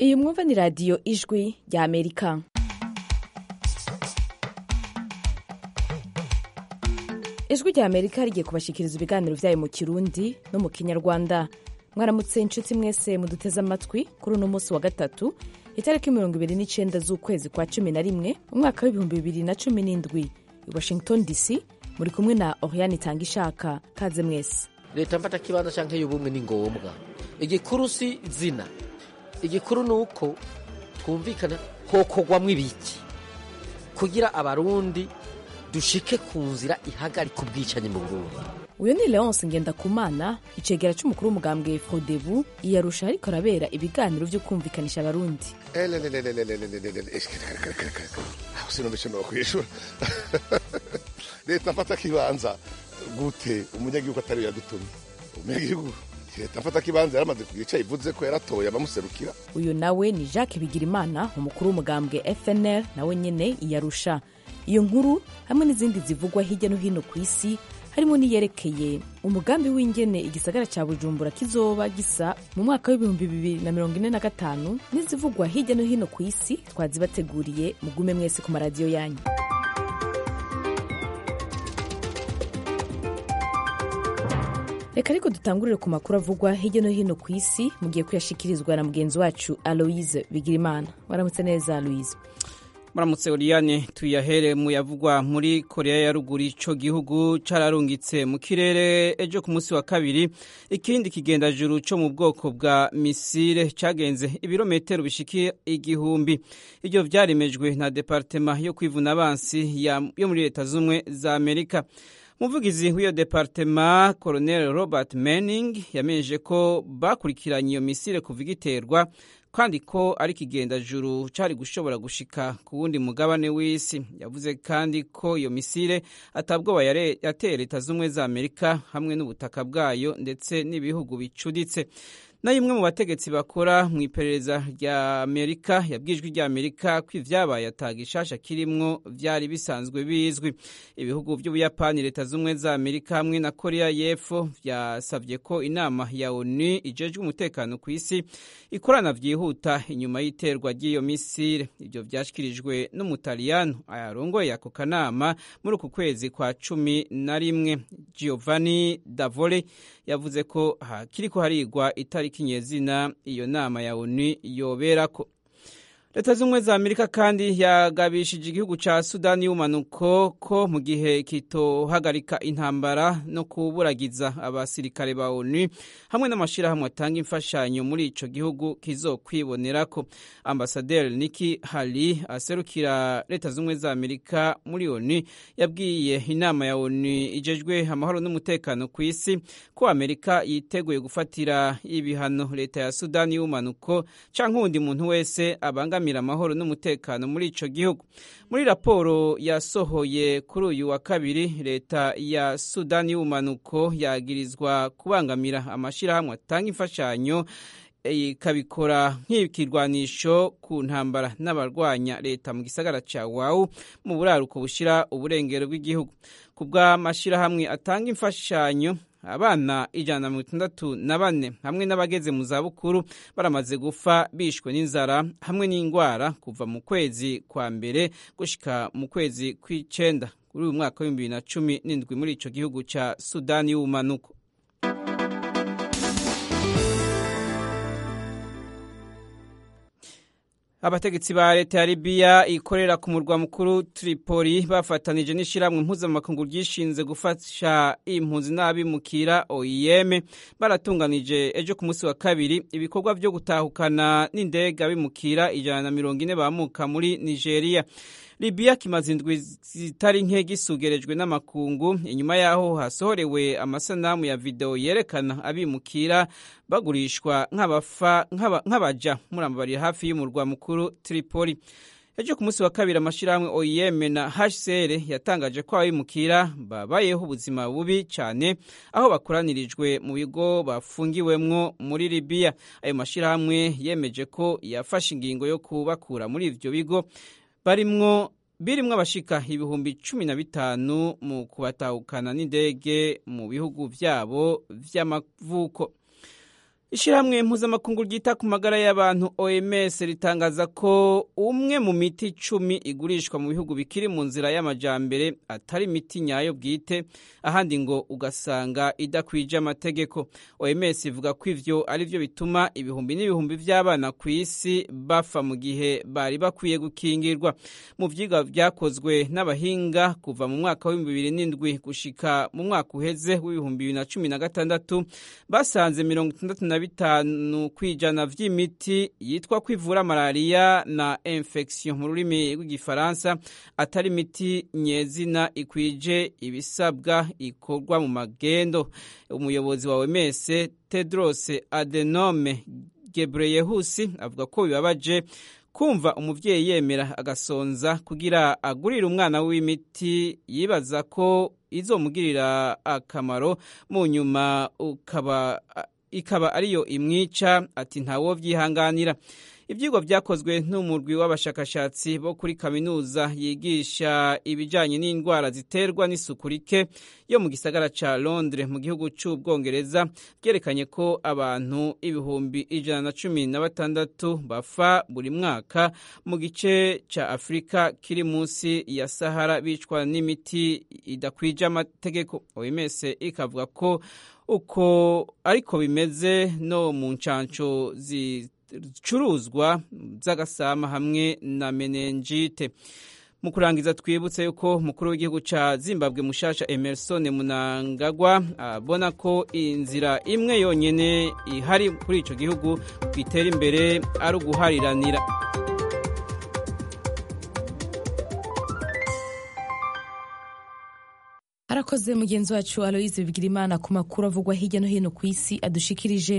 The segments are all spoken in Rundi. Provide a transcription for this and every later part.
iyi mwumva ni radiyo ijwi rya amerika ijwi rya amerika rigiye kubashikiriza ibiganiro byayo mu kirundi no mu kinyarwanda mwaramutse inshuti mwese muduteze amatwi kuri uno munsi wa gatatu itariki mirongo ibiri n'icyenda z'ukwezi kwa cumi na rimwe umwaka w'ibihumbi bibiri na cumi n'indwi i washington dc muri kumwe na oriane itanga ishaka kaze mwese leta mfata kibanza canke y'ubumwe ni ngombwa igikuru si zina igikuru ni uko twumvikana hokogwamwo ibiki kugira abarundi dushike ku nzira ihagarika ubwicanyi mu burundi uyu ni leonce ngendakumana icegera c'umukuru w'umugambwe fodebu iyarusha ariko arabera ibiganiro vyo kumvikanisha abarundi aho sinumvishe nokwishura leta mfata kibanza gute umunyagihugu atari yadutumye umunyagihugu leta mfata kibanza yaramaze kugira ico ivuze ko yaratoye abamuserukira uyu nawe ni jacques bigirimana umukuru w'umugambwe fnr nawe nyene iyarusha iyo nkuru hamwe n'izindi zivugwa hirya no hino ku isi harimo n'iyerekeye umugambi w'ingene igisagara cya bujumbura kizoba gisa mu mwaka w'ibihumbi bibiri na mirongo ine na gatanu n'izivugwa hirya no hino ku isi twazibateguriye mugume mwese ku maradiyo yanyu reka ariko dutangurire ku makuru avugwa hirya no hino ku isi mugiye kuyashikirizwa na mugenzi wacu aloise bigirimana waramutse neza aloise muramutse Oriane tuyahere mu yavugwa muri korea ya ruguru ico gihugu cararungitse mu kirere ejo ku munsi wa kabiri ikindi kigendajuru co mu bwoko bwa misile cagenze ibirometero bishika igihumbi ivyo vyaremejwe na departema yo kwivuna abansi yo muri leta z'umwe za amerika umuvugizi w'iyo departema colonel robert manning yamenyeje ko bakurikiranye iyo misile kuva igiterwa kandi ko ari ikigendajuru cyari gushobora gushika ku wundi mugabane w'isi yavuze kandi ko iyo misile atabwoba yateye leta z'ubumwe za amerika hamwe n'ubutaka bwayo ndetse n'ibihugu bicuditse na imwe mu bategetsi bakora mu iperereza rya amerika yabwijwe rya amerika ko ivyabaye ataga ishasha kirimwo vyari bisanzwe bizwi ibihugu vy'ubuyapani leta z'ubumwe za amerika hamwe na korea y'epfo vyasavye ko inama ya onu ijejwe umutekano ku isi ikorana vyihuta inyuma y'iterwa ry'iyo misile ivyo vyashikirijwe n'umutaliyano ayarongoye ako kanama muri uku kwezi kwa cumi na rimwe giovanni davole yavuze ko hakiriko harigwa itariki nyezina iyo nama ya onu yoberako leta z'ubumwe za amerika kandi yagabishije igihugu ca sudani y'ubumanuko ko mu gihe kitohagarika intambara no kuburagiza abasirikare ba onu hamwe n'amashirahamwe atanga imfashanyo muri ico gihugu kizokwibonerako ambasaderi niki hali aserukira leta z'ubumwe za amerika muri onu yabwiye inama ya onu ijejwe amahoro n'umutekano ku isi ko amerika yiteguye gufatira ibihano leta ya sudani y'ubumanuko canke uwundi muntu wese abanga kubangamira amahoro n'umutekano muri ico gihugu muri raporo yasohoye kuri uyu wa kabiri leta ya sudani y'ubumanuko yagirizwa kubangamira amashirahamwe atanga imfashanyo ikabikora nk'ikirwanisho ku ntambara n'abarwanya leta mu gisagara ca wawu mu buraruko bushira uburengero bw'igihugu ku bw'amashirahamwe atanga imfashanyo abana ijana na mirongo itandatu na bane hamwe n'abageze mu zabukuru baramaze gupfa bishwe n'inzara hamwe n'indwara kuva mu kwezi kwa mbere gushika mu kwezi kw'icenda kuri uyu mwaka w'ibihumbi bibiri na cumi n'indwi muri ico gihugu ca sudani y'ubumanuko abategetsi ba leta ya libiya ikorera ku murwa mukuru tripoli bafatanije n'ishyirahamwe mpuzamakungu ryishinze gufasha impunzi n'abimukira oim baratunganije ejo ku munsi wa kabiri ibikorwa byo gutahukana n'indege abimukira ijana na mirongo ine bamuka muri nigeria libiya kimaze indwi zitari nke gisugerejwe n'amakungu inyuma yaho hasohorewe amasanamu ya videwo yerekana abimukira bagurishwa nk'abaja murambabari hafi y'umurwa mukuru tripoli ejo ku munsi wa kabiri amashyirahamwe oim na hcr yatangaje ko abimukira babayeho ubuzima bubi cyane aho bakoranirijwe mu bigo bafungiwemwo muri libiya ayo mashyirahamwe yemeje ko yafashe ingingo yo kubakura muri ivyo bigo barimwo birimwo abashika ibihumbi cumi na bitanu mu kubatahukana n'indege mu bihugu vyabo vy'amavuko ishyirahamwe mpuzamakungu ryita ku magara y'abantu oms ritangaza ko umwe mu miti icumi igurishwa mu bihugu bikiri mu nzira y'amajambere atari imiti nyayo bwite ahandi ngo ugasanga idakwije amategeko oms ivuga ko ivyo ari byo bituma ibihumbi n'ibihumbi by'abana ku isi bafa mu gihe bari bakwiye gukingirwa mu vyigwa vyakozwe n'abahinga kuva mu mwaka w'ibihumbi bibiri n'indwi gushika mu mwaka uheze w'ibihumbi bibiri na cumi na gatandatu basanze mirongo itandatu na bitanu kw'ijana vy'imiti yitwa kwivura malariya na infection mu rurimi rw'igifaransa atari imiti nyezina ikwije ibisabwa ikorwa mu magendo umuyobozi wa OMS Tedros Adenome Ghebreyesus avuga ko bibabaje kumva umuvyeyi yemera agasonza kugira agurire umwana w'imiti yibaza ko izomugirira akamaro mu nyuma ukaba ikaba ariyo imwica ati ntawo vyihanganira ivyigwa vyakozwe n'umurwi w'abashakashatsi bo kuri kaminuza yigisha ibijanye n'indwara ziterwa n'isuku rike yo mu gisagara ca Londres mu gihugu c'Ubwongereza vyerekanye ko abantu ibihumbi ijana na cumi na batandatu bafa buri mwaka mu gice ca Afurika kiri munsi ya Sahara bicwa n'imiti idakwije amategeko OMS ikavuga ko uko ariko bimeze no mu ncanco zicuruzwa z'agasama hamwe na menenjite mu kurangiza twibutse yuko umukuru w'igihugu ca zimbabwe mushasha emerson munangagwa abona ko inzira imwe yonyene ihari kuri ico gihugu kwitera imbere ari uguhariranira arakoze mugenzi wacu aloise bigirimana ku makuru avugwa hirya no hino ku isi adushikirije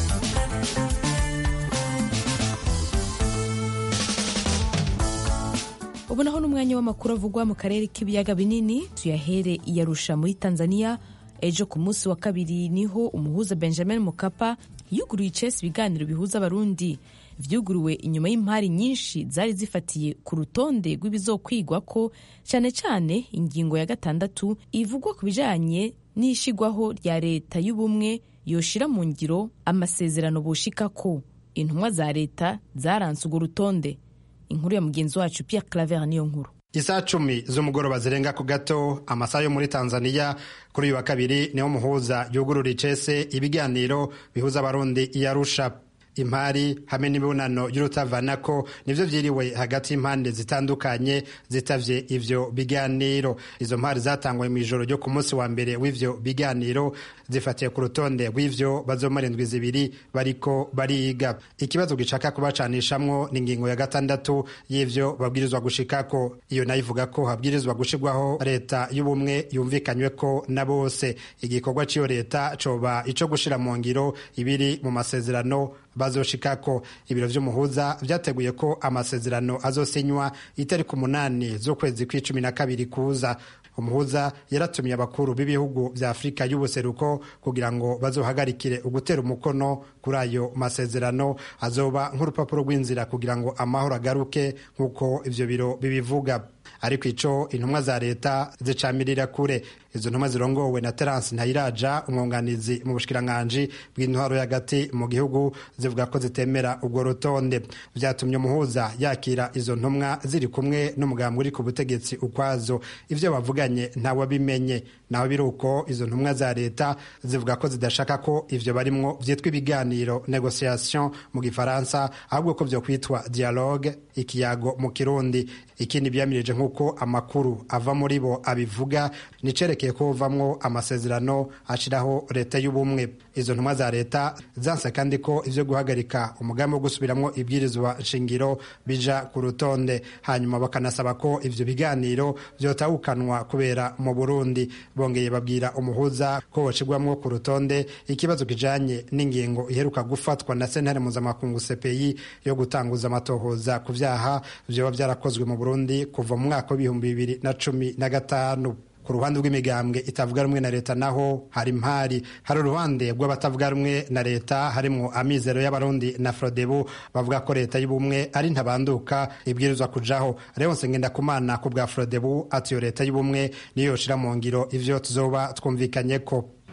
ubu naho n'umwanya w'amakuru avugwa mu karere k'ibiyaga binini tuyahere iyarusha muri tanzania ejo ku munsi wa kabiri niho umuhuza benjamin mukapa yuguruye icesi ibiganiro bihuza abarundi vyuguruwe inyuma y'impari nyinshi zari zifatiye ku rutonde rw'ibizokwigwa ko cyane cyane ingingo ya gatandatu ivugwa ku bijanye n'ishigwaho rya leta y'ubumwe yoshira mu ngiro amasezerano boshikako intumwa za leta zaranse urwo rutonde inkuru ya mugenzi wacu Pierre Claver niyo nkuru Isaa cumi z'umugoroba zirenga ku gato amasaha yo muri Tanzania kuri uyu wa kabiri niho muhuza yugurura icese ibiganiro bihuza abarundi iyarusha impari hamwe n'imibonano y'urutavanako nivyo vyiriwe hagati y'impande zitandukanye zitavye ivyo biganiro izo mpari zatangwe mu ijoro ryo ku munsi wa mbere w'ivyo biganiro zifatiye ku rutonde rw'ivyo bazomara indwi zibiri bariko bariga ikibazo gishaka kubacanishamwo ni ingingo ya gatandatu y'ivyo babwirizwa gushikako iyo nayo ivuga ko habwirizwa gushirwaho leta y'ubumwe yumvikanyweko na bose igikorwa c'iyo leta coba ico gushira mu ngiro ibiri mu masezerano bazoshikako ibiro vy'umuhuza vyateguye ko amasezerano azosinywa itariki umunani z'ukwezi kw'icumi na kabiri kuza umuhuza yaratumiye abakuru b'ibihugu vya afurika y'ubuseruko kugira ngo bazohagarikire ugutera umukono kuri ayo masezerano azoba nk'urupapuro rw'inzira kugira ngo amahoro agaruke nk'uko ivyo biro bibivuga ariko ico intumwa za leta zicamirira kure izo ntumwa zirongowe na Terence Ntayiraja umwunganizi mu bushikiranganji bw'intwaro y'agati mu gihugu zivuga ko zitemera ubwo rutonde vyatumye umuhuza yakira izo ntumwa ziri kumwe n'umugambi uri ku butegetsi ukwazo ivyo bavuganye ntawabimenye naho biri uko izo ntumwa za leta zivuga ko zidashaka ko ivyo barimwo vyitwa ibiganiro negociation mu gifaransa ahubwo ko vyo kwitwa dialogue ikiyago mu kirundi ikindi byamirije nk'uko amakuru ava muri bo abivuga nicerekeye ko buvamwo amasezerano ashiraho leta y'ubumwe izo ntumwa za leta zanse kandi ko ivyo guhagarika umugambi wo gusubiramwo ibwirizwa nshingiro bija ku rutonde hanyuma bakanasaba ko ivyo biganiro vyotahukanwa kubera mu burundi bongeye babwira umuhuza ko bocigwamwo ku rutonde ikibazo kijanye n'ingingo iheruka gufatwa na sentare mpuzamakungu cpi yo gutanguza amatohoza ku vyaha vyoba vyarakozwe mu burundi kuva mu mwaka w'ibihumbi bibiri na cumi na gatanu ku ruhande rw'imigambwe itavuga rumwe na leta naho hari impari hari uruhande rw'abatavuga rumwe na leta harimwo amizero y'abarundi na frodebu bavuga ko leta y'ubumwe ari ntabanduka ibwirizwa kujaho leonse ngendakumana ku bwa frodebu ati iyo leta y'ubumwe niyo yoshira mu ngiro ivyo tuzoba twumvikanye ko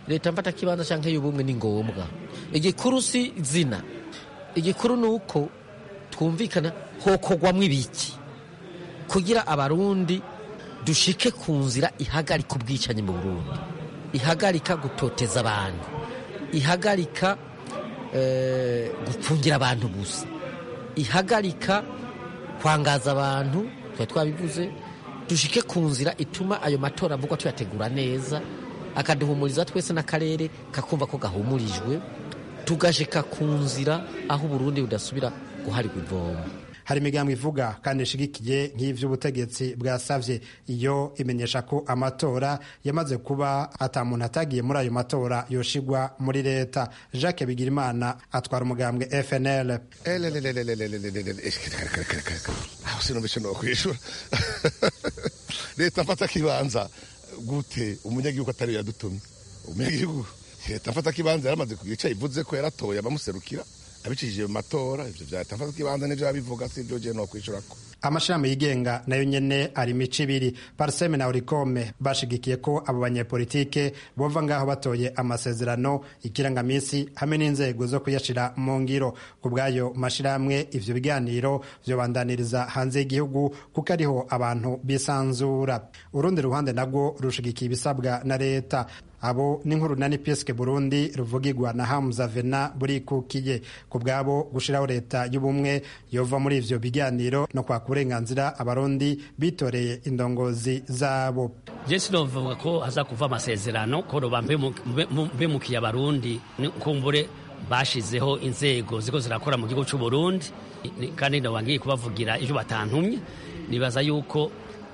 leta mfata kibanza canke y'ubumwe ni ngombwa igikuru si zina igikuru ni uko twumvikana hokogwamwo ibiki kugira abarundi dushike ku nzira ihagarika ubwicanyi mu burundi ihagarika gutoteza abantu ihagarika eh, gupfungira abantu gusa ihagarika kwangaza abantu twari twabivuze dushike ku nzira ituma ayo matora avugwa tuyategura neza akaduhumuriza twese n'akarere kakumva ko gahumurijwe tugashika ku nzira aho uburundi budasubira guharirwa ivomo hari imigambo ivuga kandi ishigikiye nk'ivy'ubutegetsi bwasavye iyo imenyesha ko amatora yamaze kuba ata muntu atagiye muri ayo matora yoshigwa muri leta jacques bigirimana atwara umugambwe fnl aho sinumvise nokwishura leta mfata kibanza gute umunyagihugu atari yadutumye umunyagihugu leta mfata kibanza yaramaze kugica ivuze ko yaratoye abamuserukira abicishije mu matora ivyo vya leta mfata kibanza nivyo yabivuga si ivyo je nokwishurako amashirahamwe yigenga nayo nyene ari imico ibiri parseme na orikome bashigikiye ko abo banyepolitike bova ngaho batoye amasezerano ikirangamisi hamwe n'inzego zo kuyashira mu ngiro ku bw'ayo mashirahamwe ivyo biganiro vyobandaniriza hanze y'igihugu kuko ariho abantu bisanzura urundi ruhande nabwo rushigikiye ibisabwa na leta abo n'inkuru na nipiske burundi ruvugirwa na hamza vena burikukiye ku bwabo gushiraho leta y'ubumwe yova muri ivyo biganiro no kwaka uburenganzira abarundi bitoreye indongozi zabo je sinovuga ko haza kuva amasezerano ko roba mbemukiye abarundi kumbure bashizeho inzego ziko zirakora mu gihugu c'u Burundi kandi ndabangiye kubavugira ivyo batantumye nibaza yuko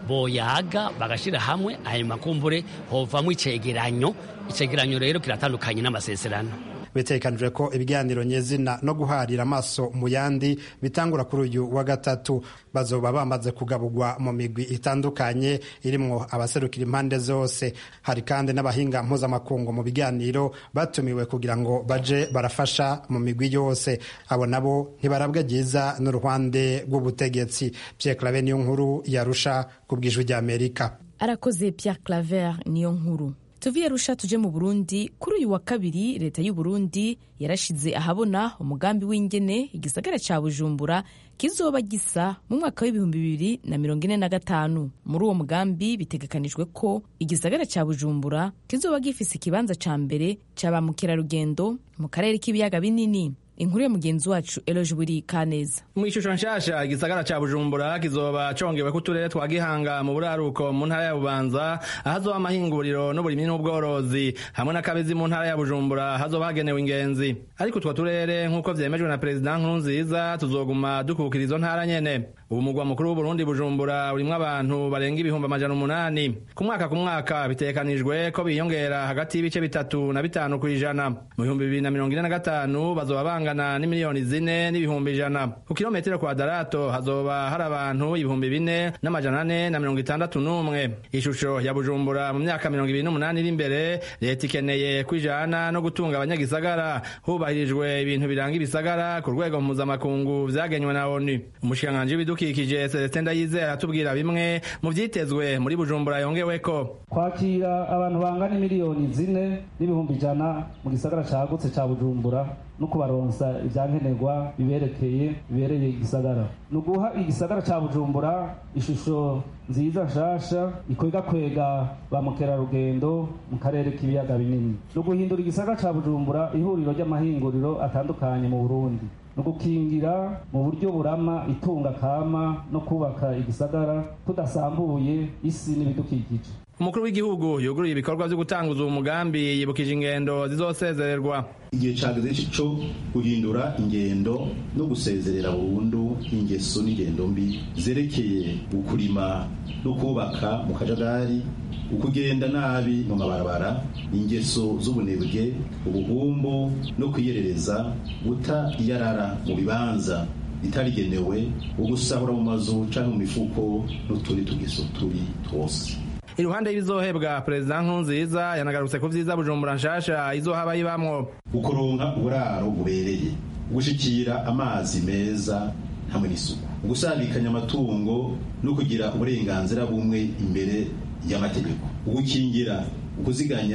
boyaga bagashira hamwe ayo makumbure hovamwo icegeranyo icegeranyo rero kiratandukanye n'amasezerano bitekanijwe ko ibiganiro nyezina no guharira amaso mu yandi bitangura kuri uyu wa gatatu bazoba bamaze kugabugwa mu migwi itandukanye irimwo abaserukira impande zose hari kandi n'abahinga mpuzamakungu mu biganiro batumiwe kugira ngo baje barafasha mu migwi yose abo nabo ntibarabwa ryiza n'uruhande rw'ubutegetsi Pierre Claver niyo nkuru yarusha ku bw'ijwi ry'Amerika arakoze Pierre Claver niyo nkuru tuviye rusha tuje mu burundi kuri uyu wa kabiri leta y'u burundi yarashize ahabona umugambi w'ingene igisagara ca bujumbura kizoba gisa mu mwaka w'ibihumbi bibiri na mirongo ine na gatanu muri uwo mugambi bitegekanijwe ko igisagara ca bujumbura kizoba gifise ikibanza ca mbere ca ba mukerarugendo mu karere k'ibiyaga binini inkuru ya mugenzi wacu eloje buri kaneza mu ishusho nshasha igisagara ca bujumbura kizoba congewe ko uturere twa gihanga mu buraruko mu ntara ya bubanza ahazoba amahinguriro n'uburimyi n'ubworozi hamwe n'akabezi mu ntara ya bujumbura hazoba hagenewe ingenzi ariko utwo turere nk'uko vyemejwe na perezida nkurunziza tuzoguma dukukira izo ntara nyene ubu mugwa mukuru w'uburundi bujumbura urimwo abantu barenga ibihumbi amajana umunani ku mwaka ku mwaka bitegekanijwe ko biyongera hagati y'ibice bitatu na bitanu kw'ijana mu bihumbi bibiri na mirongo ine na gatanu bazoba bangana n'imiliyoni zine n'ibihumbi ijana ku kilometero kwadarato hazoba hari abantu ibihumbi bine n'amajana ane na mirongo itandatu n'umwe ishusho ya bujumbura mu myaka mirongo ibiri n'umunani iri imbere leta ikeneye kwijana no gutunga abanyagisagara hubahirijwe ibintu biranga ibisagara ku rwego mpuzamakungu vyagenywe na onu umushikiranganji w'ibidukikije celestin ndayizera atubwira bimwe mu vyitezwe muri bujumbura yongeweko kwakira abantu bangana miliyoni zine n'ibihumbi ijana mu gisagara cagutse ca bujumbura no kubaronsa ivyankenerwa biberekeye bibereye igisagara ni uguha igisagara ca bujumbura ishusho nziza nshasha ikwega kwega ba mukerarugendo mu karere k'ibiyaga binini ni uguhindura igisagara ca bujumbura ihuriro ry'amahinguriro atandukanye mu burundi ni ugukingira mu buryo burama itunga kama no kubaka igisagara tudasambuye isi n'ibidukikije umukuru w'igihugu yuguruye ibikorwa vyo gutanguza uwo mugambi yibukije ingendo zizosezererwa igihe cageze co guhindura ingendo no gusezerera burundu ingeso n'ingendo mbi zerekeye ukurima no kubaka mu kajagari ukugenda nabi mu mabarabara ingeso z'ubunebwe ubuhumbu no kwiyerereza guta iyarara mu bibanza bitarigenewe ugusahura mu mazu canke mu mifuko n'utundi tugeso tubi twose iruhande y'ibizohebwa perezida nkurunziza yanagarutse ku vyiza bujumbura nshasha izohaba yibamwo ukuronka uburaro bubereye gushikira amazi meza hamwe n'isuku ugusabikanya amatungo no kugira uburenganzira bumwe imbere y'amategeko ugukingira ukuziganya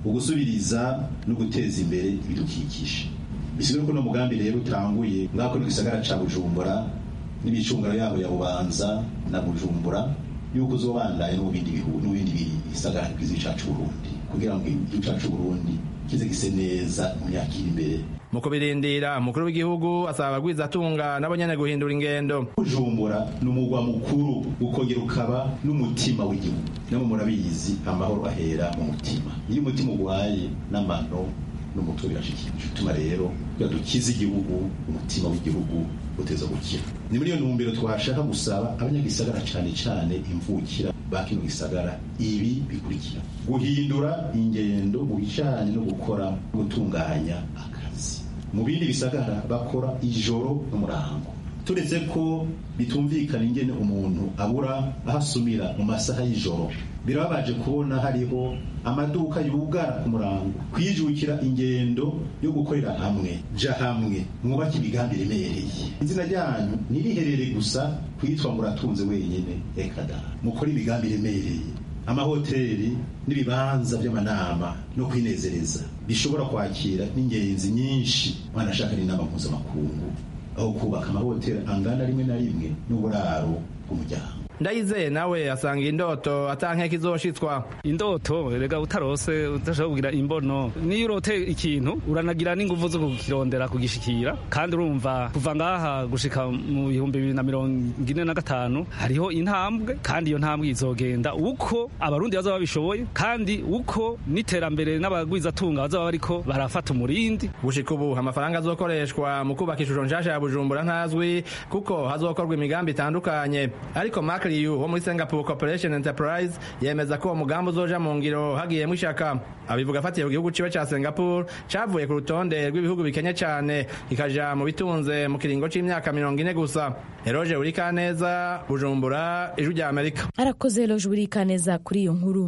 ugusubiriza no guteza imbere ibidukikije bisigura ko no mugambi rero utanguye ngako no gisagara ca bujumbura n'ibicungaro yabo ya bubanza na bujumbura yuko uzobandaye no mu bindi bihugu no mu bindi bisagara bwiza cacu Burundi kugira ngo igihugu cacu Burundi kize gise neza mu myaka iri imbere mu kubirindira umukuru w'igihugu asaba abagwizatunga nabo nyene guhindura ingendo bujumbura ni umugwa mukuru ukongera ukaba n'umutima w'igihugu nabo murabizi amahoro ahera mu mutima iyo umutima ugwaye n'amano n'umutwe birashikira bituma rero kugira dukize igihugu umutima w'igihugu uteza gukira ni muri iyo ntumbero twashaka gusaba abanyagisagara cane cane imvukira ba kino gisagara ibi bikurikira guhindura ingendo mu bijanye no gukora no gutunganya akazi mu bindi bisagara bakora ijoro n'umurango turetse ko bitumvikana ingene umuntu abura aho asumira mu masaha y'ijoro birababaje kubona hariho amaduka yugara ku murango kwijukira ingendo yo gukorera hamwe ja hamwe mwubake imigambi iremereye izina ryanyu ntiriherere gusa kwitwa muratunze wenyine ekada mukore imigambi iremereye amahoteli n'ibibanza by'amanama no kwinezereza bishobora kwakira n'ingenzi nyinshi wanashaka n'inama mpuzamakungu aho kubaka amahoteli angana rimwe na rimwe n'uburaro bw'umuryango ndayizeye nawe asanga indoto atankeka izoshitswa indoto rega utarose udashobora kugira imbono niyo urote ikintu uranagira n'inguvu zo kukirondera kugishikira kandi urumva kuva ngaha gushika mu bihumbi bibiri na mirongo ine na gatanu hariho intambwe kandi iyo ntambwe izogenda uko abarundi bazaba babishoboye kandi uko n'iterambere n'abagwizatunga bazaba bariko barafata umurindi gushika ubu amafaranga azokoreshwa mu kubaka ishusho nshasha ya bujumbura ntazwi kuko hazokorwa imigambi itandukanye ariko Mark Liu wo muri Singapore Corporation Enterprise yemeza ko uwo mugambi uzoja mu ngiro hagiyemo ishaka abivuga afatiye ku gihugu ciwe ca Singapore cavuye ku rutonde rw'ibihugu bikenye cane kikaja mu bitunze mu kiringo c'imyaka mirongo ine gusa Eroge Urikaneza Bujumbura ijwi rya Amerika arakoze Eroge Urikaneza kuri iyo nkuru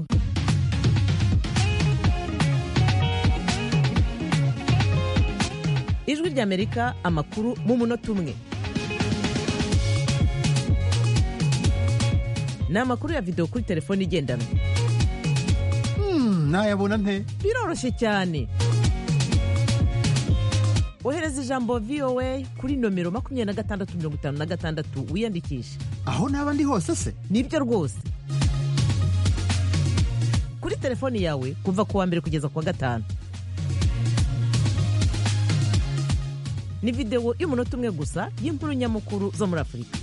ijwi rya Amerika amakuru mu munota umwe ni amakuru ya videwo kuri telefone igendanwa nayabona nte biroroshye cyane ohereza ijambo voa kuri nomero makumyabiri na gatandatu mirongo itanu na gatandatu wiyandikishe aho naba ndi hose se nibyo rwose kuri telefoni yawe kuva ku wa mbere kugeza ku wa gatanu ni videwo y'umunota umwe gusa y'inkuru nyamukuru zo muri afurika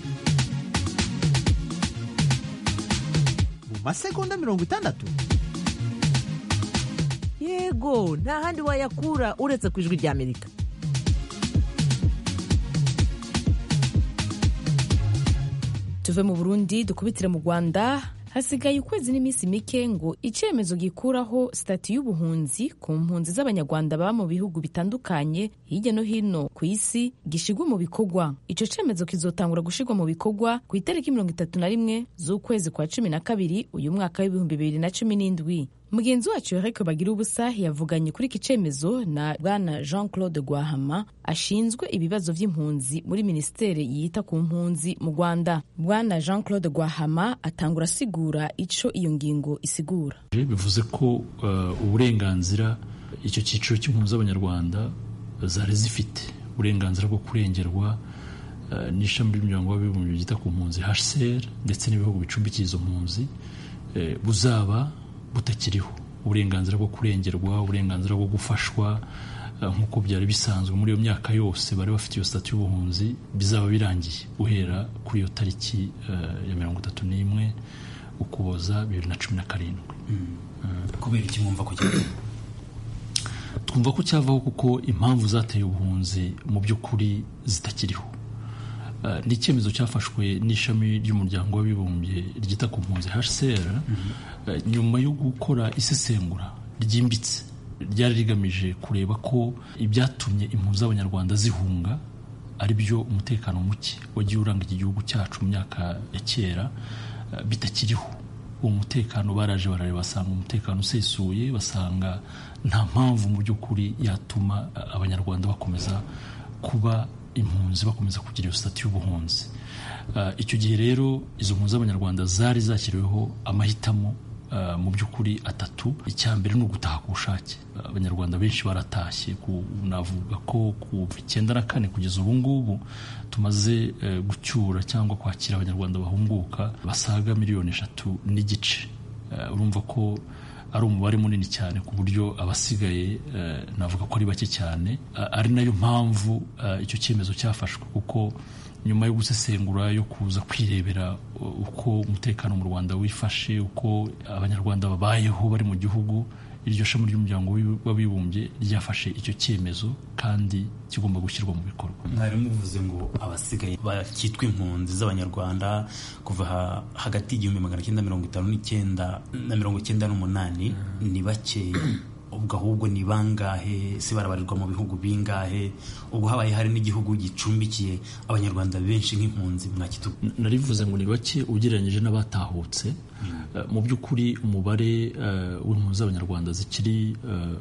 masegonda mirongo itandatu yego nta handi wayakura uretse ku ijwi ry'amerika tuve mu burundi dukubitire mu rwanda hasigaye ukwezi n'iminsi mike ngo icyemezo gikuraho sitati y'ubuhunzi ku mpunzi z'abanyarwanda baba mu bihugu bitandukanye hirya no hino ku isi gishigwa mu bikorwa icyo cyemezo kizotangura gushyirwa mu bikorwa ku itariki mirongo itatu na rimwe z'ukwezi kwa cumi na kabiri uyu mwaka w'ibihumbi bibiri na cumi n'indwi mugenzi wacu Eric bagira ubusa yavuganye kuri iki cyemezo na bwana jean claude gwahama ashinzwe ibibazo by'impunzi muri minisiteri yita ku mpunzi mu rwanda bwana jean claude gwahama atangura asigura icyo iyo ngingo isigura bivuze ko uburenganzira icyo cyiciro cy'impunzi z'abanyarwanda zari zifite uburenganzira bwo kurengerwa n'ishami ry'umuryango w'abibumbye ryita ku mpunzi hcr ndetse n'ibihugu bicumbikiye izo mpunzi buzaba butakiriho uburenganzira bwo kurengerwa uburenganzira bwo gufashwa nk'uko byari bisanzwe muri iyo myaka yose bari bafite iyo sitati y'ubuhunzi bizaba birangiye guhera kuri iyo tariki ya mirongo itatu n'imwe ukuboza bibiri na cumi na karindwi kubera iki mwumva ko cyavaho twumva ko cyavaho kuko impamvu zateye ubuhunzi mu by'ukuri zitakiriho ni icyemezo cyafashwe n'ishami ry'umuryango w'abibumbye ryita ku mpunzi hcr nyuma yo gukora isesengura ryimbitse ryari rigamije kureba ko ibyatumye impunzi z'abanyarwanda zihunga ari byo umutekano muke wagiye uranga iki gihugu cyacu mu myaka ya kera bitakiriho uwo mutekano baraje barareba basanga umutekano usesuye basanga nta mpamvu mu by'ukuri yatuma abanyarwanda bakomeza kuba impunzi bakomeza kugira iyo sitati y'ubuhunzi icyo gihe rero izo mpunzi z'abanyarwanda zari zashyiriweho amahitamo uh, mu by'ukuri atatu icya mbere ni ugutaha ku bushake abanyarwanda benshi baratashye navuga ko kuva icyenda na kane kugeza ubu ngubu tumaze uh, gucyura cyangwa kwakira abanyarwanda bahunguka basaga miliyoni eshatu n'igice uh, urumva ko ari umubare munini cyane ku buryo abasigaye navuga ko ari bake cyane ari nayo mpamvu icyo cyemezo cyafashwe kuko nyuma yo gusesengura yo kuza kwirebera uko umutekano mu rwanda wifashe uko abanyarwanda babayeho bari mu gihugu iryo shami ry'umuryango w'abibumbye ryafashe icyo cyemezo kandi kigomba gushyirwa mu bikorwa mwari muvuze ngo abasigaye bakitwa impunzi z'abanyarwanda kuva hagati y'igihumbi magana cyenda mirongo itanu n'icyenda na mirongo icyenda n'umunani ni bakeya ubwo ahubwo ni bangahe se barabarirwa mu bihugu bingahe ubwo habaye hari n'igihugu gicumbikiye abanyarwanda benshi nk'impunzi mwakitu narivuze ngo ni bake ugereranyije n'abatahutse mu by'ukuri umubare w'impunzi z'abanyarwanda zikiri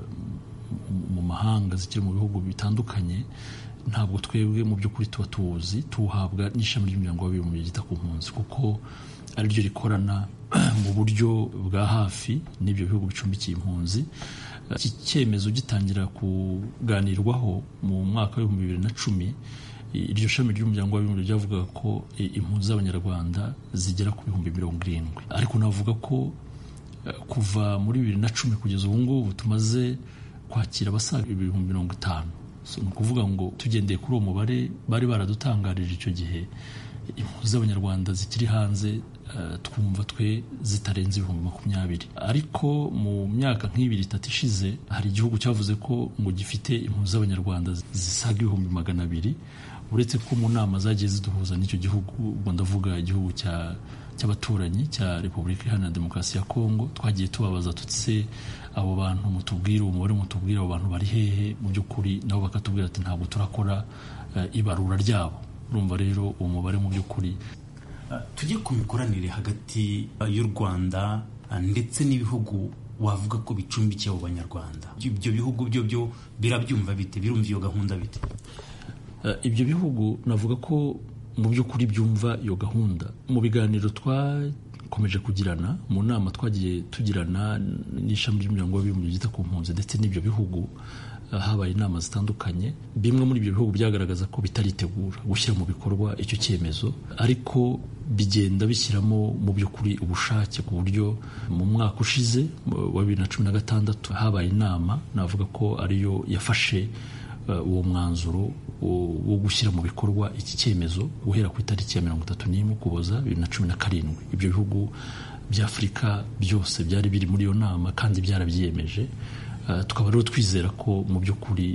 mu mahanga zikiri mu bihugu bitandukanye ntabwo twebwe mu by'ukuri tuba tuwuzi tuwuhabwa n'ishami ry'umuryango w'abibumbye ryita ku mpunzi kuko ariryo rikorana mu buryo bwa hafi n'ibyo bihugu bicumbikiye impunzi iki cyemezo gitangira kuganirwaho mu mwaka w'ibihumbi bibiri na cumi iryo shami ry'umuryango w'abibumbye ryavugaga ko impunzi z'abanyarwanda zigera ku bihumbi mirongo irindwi ariko navuga ko kuva muri bibiri na cumi kugeza ubu ngubu tumaze kwakira abasaga ibihumbi mirongo itanu ni ukuvuga ngo tugendeye kuri uwo mubare bari baradutangarije icyo gihe impunzi z'abanyarwanda zikiri hanze twumva twe zitarenze ibihumbi makumyabiri ariko mu myaka nk'ibiri itatu ishize hari igihugu cyavuze ko ngo gifite impunzi z'abanyarwanda zisaga ibihumbi magana abiri uretse ko mu nama zagiye ziduhuza n'icyo gihugu ubwo ndavuga igihugu cy'abaturanyi cya repubulika iharanira demokarasi ya kongo twagiye tubabaza tutse abo bantu mutubwire umubare mutubwire abo bantu bari hehe mu by'ukuri nabo bakatubwira ati ntabwo turakora ibarura ryabo urumva rero uwo mubare mu by'ukuri tujye ku mikoranire hagati y'u rwanda ndetse n'ibihugu wavuga ko bicumbikiye abo banyarwanda ibyo bihugu byo byo birabyumva bite birumva iyo gahunda bite ibyo bihugu navuga ko mu by'ukuri byumva iyo gahunda mu biganiro twakomeje kugirana mu nama twagiye tugirana n'ishami ry'umuryango w'abibumbye ryita ku mpunzi ndetse n'ibyo bihugu habaye inama zitandukanye bimwe muri ibyo bihugu byagaragaza ko bitaritegura gushyira mu bikorwa icyo cyemezo ariko bigenda bishyiramo mu by'ukuri ubushake ku buryo mu mwaka ushize wa bibiri na cumi na gatandatu habaye inama navuga ko ariyo yafashe uwo mwanzuro wo gushyira mu bikorwa iki cyemezo guhera ku itariki ya mirongo itatu n'imwe ukuboza bibiri na cumi na karindwi ibyo bihugu bya afurika byose byari biri muri iyo nama kandi byarabyiyemeje tukaba rero twizera ko mu by'ukuri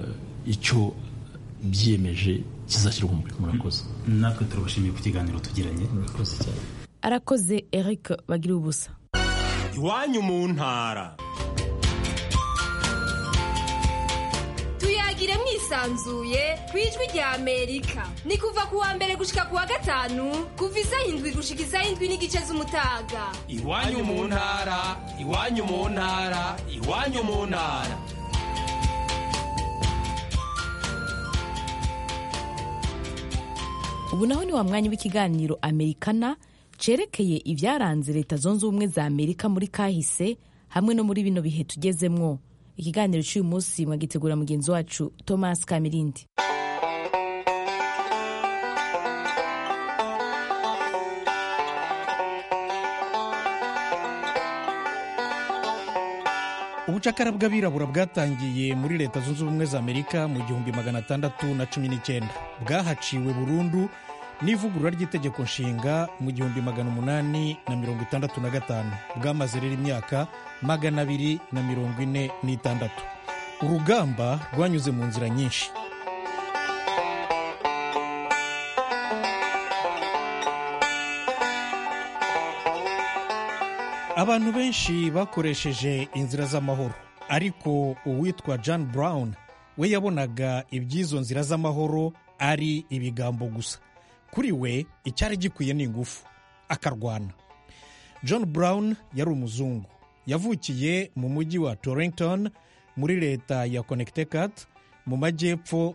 icyo byiyemeje kizashyirwa mu bikorwa murakoze natwe turabashimiye ku kiganiro tugiranye murakoze cyane arakoze eric bagira ubusa iwanyu mu ntara tuyagire mwisanzuye ku ijwi rya amerika ni kuva ku wa mbere gushika ku wa gatanu kuva isaha indwi gushika isaha indwi n'igice z'umutaga iwanyu mu ntara iwanyu mu ntara iwanyu mu ntara ubu naho ni wa mwanya w'ikiganiro amerikana cerekeye ibyaranze leta zunze ubumwe za amerika muri kahise hamwe no muri bino bihe tugezemwo ikiganiro cy'uyu munsi mwagitegura mugenzi wacu thomas kamirindi ubucakara bw'abirabura bwatangiye muri leta zunze ubumwe za amerika mu gihumbi magana atandatu na cumi n'icyenda bwahaciwe burundu n'ivugurura ry'itegeko nshinga mu gihumbi magana umunani na mirongo itandatu na gatanu bwamaze rero imyaka magana abiri na mirongo ine n'itandatu urugamba rwanyuze mu nzira nyinshi abantu benshi bakoresheje inzira z'amahoro ariko uwitwa john brown we yabonaga iby'izo nzira z'amahoro ari ibigambo gusa kuri we icyari gikwiye ni ingufu akarwana john brown yari umuzungu yavukiye mu mujyi wa torrington muri leta ya connecticut mu majyepfo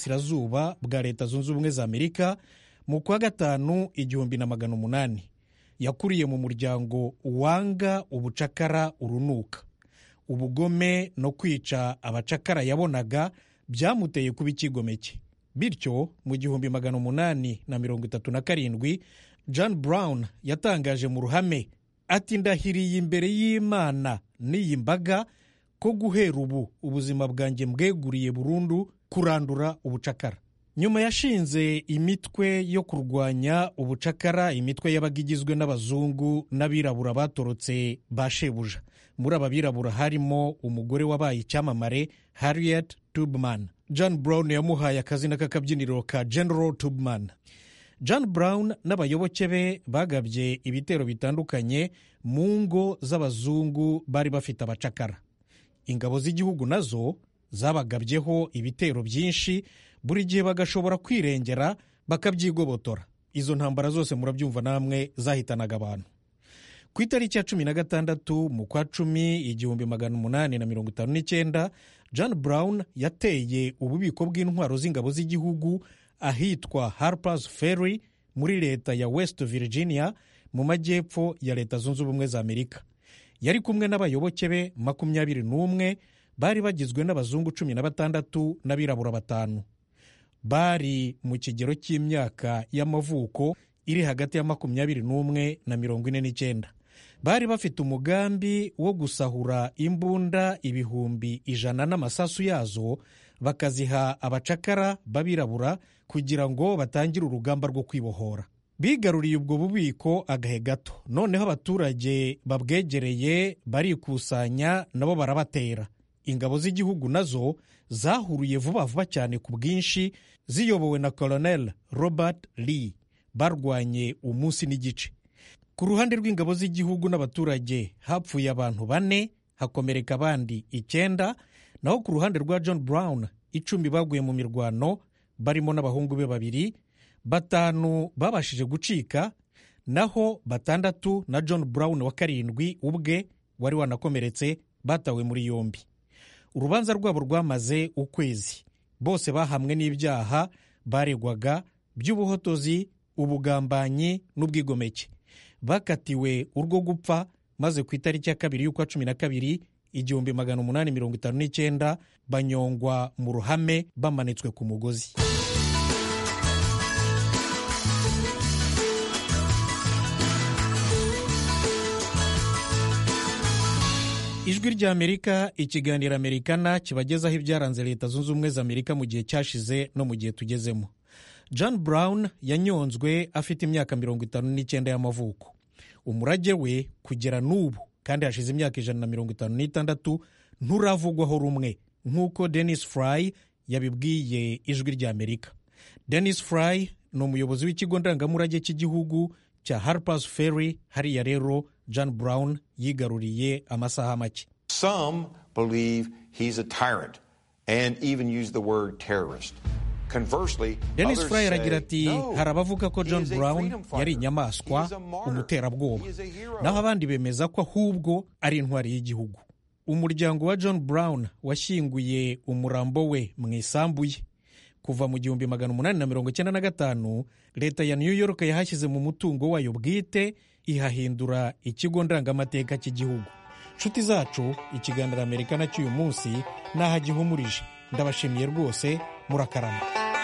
y'uburasirazuba bwa leta zunze ubumwe za amerika mu kwa gatanu igihumbi na magana umunani yakuriye mu muryango wanga ubucakara urunuka ubugome no kwica abacakara yabonaga byamuteye kuba icyigomeke bityo mu gihumbi magana umunani na mirongo itatu na karindwi john brown yatangaje mu ruhame ati ndahiriye imbere y'imana n'iyi mbaga ko guhera ubu ubuzima bwanjye mbweguriye burundu kurandura ubucakara nyuma yashinze imitwe yo kurwanya ubucakara imitwe yabaga igizwe n'abazungu n'abirabura batorotse ba shebuja muri aba birabura harimo umugore wabaye icyamamare harriet tubman john brown yamuhaye akazina k'akabyiniro ka general tubman john brown n'abayoboke be bagabye ibitero bitandukanye mu ngo z'abazungu bari bafite abacakara ingabo z'igihugu nazo zabagabyeho ibitero byinshi buri gihe bagashobora kwirengera bakabyigobotora izo ntambara zose murabyumva namwe zahitanaga abantu ku itariki ya cumi na gatandatu mu kwa cumi igihumbi magana umunani na mirongo itanu n'icyenda john brown yateye ububiko bw'intwaro z'ingabo z'igihugu ahitwa harpers ferry muri leta ya west virginia mu majyepfo ya leta zunze ubumwe za amerika yari kumwe n'abayoboke be makumyabiri n'umwe bari bagizwe n'abazungu cumi na batandatu n'abirabura batanu bari mu kigero cy'imyaka y'amavuko iri hagati ya makumyabiri n'umwe na mirongo ine n'icyenda bari bafite umugambi wo gusahura imbunda ibihumbi ijana n'amasasu yazo bakaziha abacakara b'abirabura kugira ngo batangire urugamba rwo kwibohora bigaruriye ubwo bubiko agahe gato noneho abaturage babwegereye barikusanya nabo barabatera ingabo z'igihugu nazo zahuruye vuba vuba cyane ku bwinshi ziyobowe na colonel robert lee barwanye umunsi n'igice ku ruhande rw'ingabo z'igihugu n'abaturage hapfuye abantu bane hakomereka abandi icyenda naho ku ruhande rwa john brown icumi baguye mu mirwano barimo n'abahungu be babiri batanu babashije gucika naho batandatu na john brown wa karindwi ubwe wari wanakomeretse batawe muri yombi urubanza rwabo rwamaze ukwezi bose bahamwe n'ibyaha baregwaga by'ubuhotozi ubugambanyi n'ubwigomeke bakatiwe urwo gupfa maze ku itariki ya kabiri y'ukwa cumi na kabiri igihumbi magana umunani mirongo itanu n'icyenda banyongwa mu ruhame bamanitswe ku mugozi ijwi ry'amerika ikiganiro amerikana kibagezaho ibyaranze leta zunze ubumwe za amerika mu gihe cyashize no mu gihe tugezemo john brown yanyonzwe afite imyaka mirongo itanu n'icyenda y'amavuko umurage we kugera n'ubu kandi hashize imyaka ijana na mirongo itanu n'itandatu nturavugwaho rumwe nk'uko denis fry yabibwiye ijwi ry'amerika denis fry ni umuyobozi w'ikigo ndangamurage cy'igihugu cya harpers ferry hariya rero john brown yigaruriye amasaha make Some believe he's a tyrant and even use the word terrorist. Conversely, denis others fry say, aragira ati no, hari abavuga ko he john is a brown freedom fighter. yari inyamaswa He is a martyr. umuterabwoba He is a hero. naho abandi bemeza ko ahubwo ari intwari y'igihugu umuryango wa john brown washyinguye umurambo we mu isambu ye kuva mu gihumbi magana umunani na mirongo icyenda na gatanu leta ya new york yahashyize mu mutungo wayo bwite ihahindura ikigo ndangamateka cy'igihugu nshuti zacu ikiganiro amerikana cy'uyu munsi n'aho gihumurije ndabashimiye rwose murakarama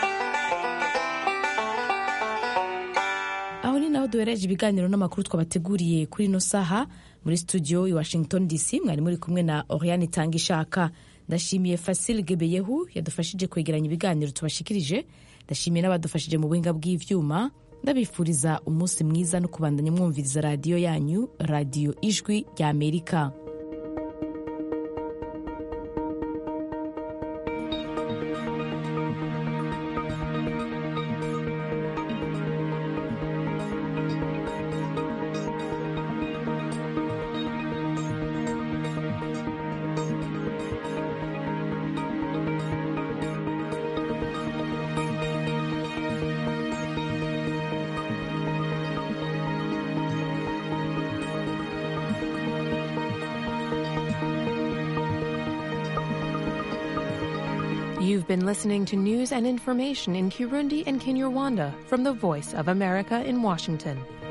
aho ni naho duhereje ibiganiro n'amakuru twabateguriye kuri ino saha muri studio i washington dc mwari muri kumwe na oriane itanga ishaka ndashimiye fasil gebeyehu yadufashije kwegeranya ibiganiro tubashikirije ndashimiye n'abadufashije mu buhinga bw'ivyuma ndabifuriza umunsi mwiza no kubandanya mwumviriza radiyo yanyu radiyo ijwi rya amerika You've been listening to news and information in Kirundi and Kinyarwanda from the Voice of America in Washington.